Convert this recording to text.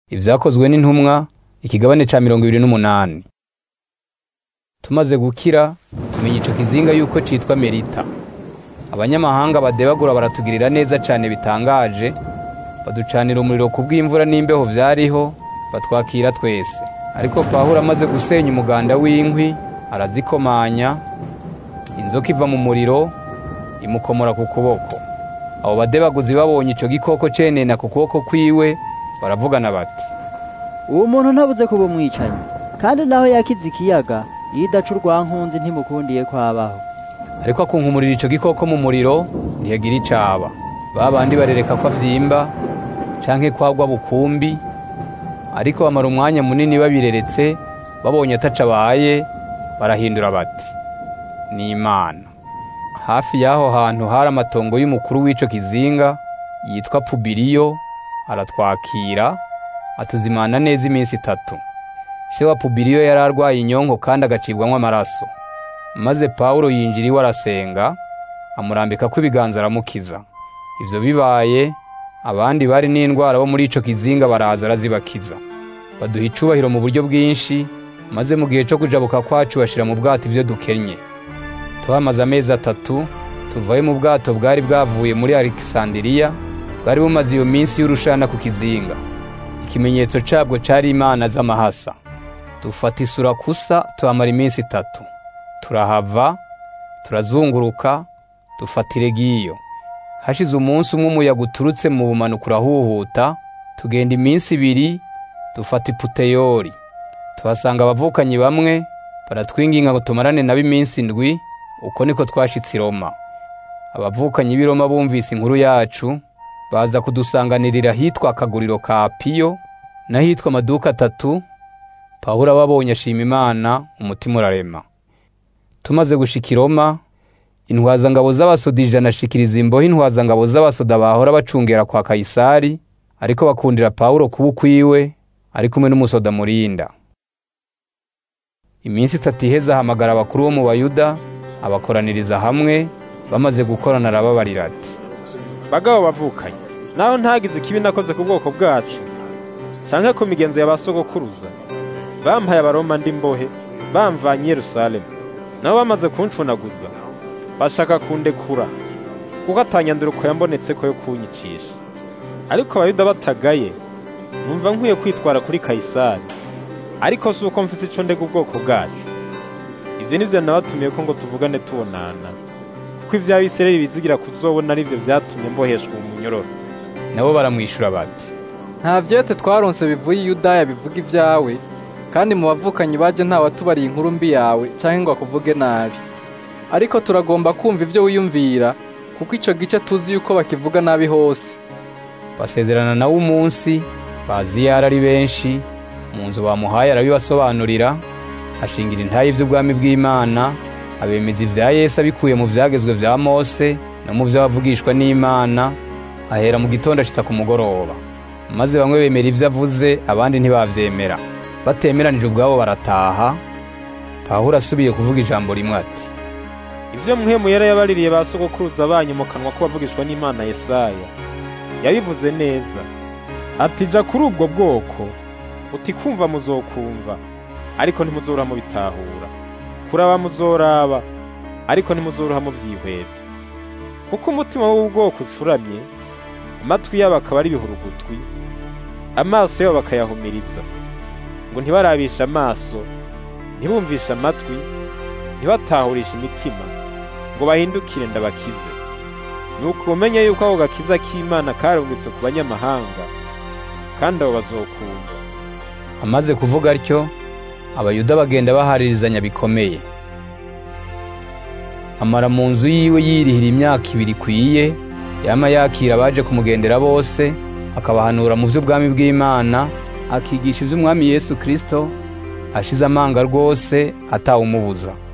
Ibyakozwe n'intumwa ikigabane ca mirongo ibiri n'umunani tumaze gukira tumenya ico kizinga yuko citwa merita abanyamahanga badebagura baratugirira neza cane bitangaje baducanira umuriro ku bw'imvura n'imbeho vyariho batwakira twese ariko pawulo amaze gusenya umuganda w'inkwi arazikomanya inzoka iva mu muriro imukomora ku kuboko abo badebaguzi babonye ico gikoko cenena ku kuboko kwiwe baravugana bati uwo muntu ntabuze kuba umwicanyi kandi naho yakize ikiyaga iyo idaca urwankunzi ntimukundiye kwabaho ariko akunkumurira ico gikoko mu muriro ntiyagira icaba ba bandi barereka ko avyimba canke kwagwa bukumbi ariko bamara umwanya munini babireretse babonye ataca abaye barahindura bati ni imana hafi y'aho hantu hari amatongo y'umukuru w'ico kizinga yitwa pubiriyo aratwakira atuzimana neza iminsi itatu se wa pubiriyo yari arwaye inyonko kandi agacibwamwo amaraso maze pawulo yinjira iwe arasenga amurambikako ibiganza aramukiza ivyo bibaye abandi bari n'indwara bo muri ico kizinga baraza arazibakiza baduha icubahiro mu buryo bwinshi maze mu gihe co kujabuka kwacu bashira mu bwato ivyo dukennye tuhamaze amezi atatu tuvayo mu bwato bwari bwavuye muri alekisandiriya bwari bumaze iyo minsi y'urushana ku kizinga ikimenyetso cabwo cari imana z'amahasa dufata isura kusa tuhamara iminsi itatu turahava turazunguruka dufata iregiyo hashize umunsi umwe umuyaga uturutse mu bumanuko urahuhuta tugenda iminsi ibiri dufata iputeyori tuhasanga abavukanyi bamwe baratwinginga ngo tumarane nabo iminsi indwi uko niko twashitse i roma abavukanyi b'i roma bumvise inkuru yacu baza kudusanganirira ahitwa akaguriro ka piyo n'ahitwa amaduka atatu pawulo ababonye ashima imana umutima urarema tumaze gushika i roma intwazangabo z'abasoda ijana ashikiriza imbohe intwazangabo z'abasoda bahora bacungera kwa kayisari ariko bakundira pawulo kuba ukwiwe ari kumwe n'umusoda murinda iminsi itatu iheze ahamagara abakuru bo mu bayuda abakoraniriza hamwe bamaze gukorana arababarira ati bagabo bavukanye naho ntagize ikibi nakoze ku bwoko bwacu canke ku migenzo ya ba sogokuruza bampaye abaroma ndi mbohe bamvanye i yerusalemu nabo bamaze kuncunaguza bashaka kundekura kuko atanyanduruko yambonetseko yo kunyicisha ariko abayuda batagaye numva nkwiye kwitwara kuri kayisari ariko si uko mfise ico ndega ubwoko bwacu ivyo nivyo nabatumiye ko ngo tuvugane tubonana kuko ivy'abisirayeli bizigira kuzobona arivyo vyatumye mboheshwa uwo munyororo nabo baramwishura bati nta vyete twaronse bivuye i yudaya bivuga ivyawe kandi mu bavukanyi baje nta watubariye inkuru mbi yawe canke ngo akuvuge nabi ariko turagomba kumva ivyo wiyumvira kuko ico gice tuzi yuko bakivuga nabi hose basezerana nawe umunsi bazi yari ari benshi mu nzu bamuhaye arabibasobanurira ashingira intayi vy'ubwami bw'imana abemeza ivya yesu abikuye mu vyagezwe vya mose no mu vy'abavugishwa n'imana ahera mu gitondo ashitsa ku mugoroba maze bamwe bemera ivyo avuze abandi ntibavyemera batemeranije ubwabo barataha pawulo asubiye kuvuga ijambo rimwe ati ivyo muhemu yari yabaririye ba sogokuruza banyu mu kanwa ko bavugishwa n'imana yesaya yabivuze neza ati ja kuri ubwo bwoko uti kumva muzokumva ariko ntimuzoroha mubitahura kuraba muzoraba ariko ntimuzoroha muvyihweza kuko umutima w'ubu bwoko ucuramye amatwi yabo akaba ari ibihurugutwi amaso yabo bakayahumiriza ngo ntibarabishe amaso ntibumvishe amatwi ntibatahurishe imitima ngo bahindukire ndabakize nuko umenye yuko ako gakiza k'imana karungitse ku banyamahanga kandi abo bazokumva amaze kuvuga atyo abayuda bagenda baharirizanya bikomeye amara mu nzu yiwe yirihira imyaka ibiri ikwiye yama yakira abaje kumugendera bose akabahanura mu vy'ubwami bw'imana akigisha ivy'umwami yesu kristo ashize amanga rwose atawumubuza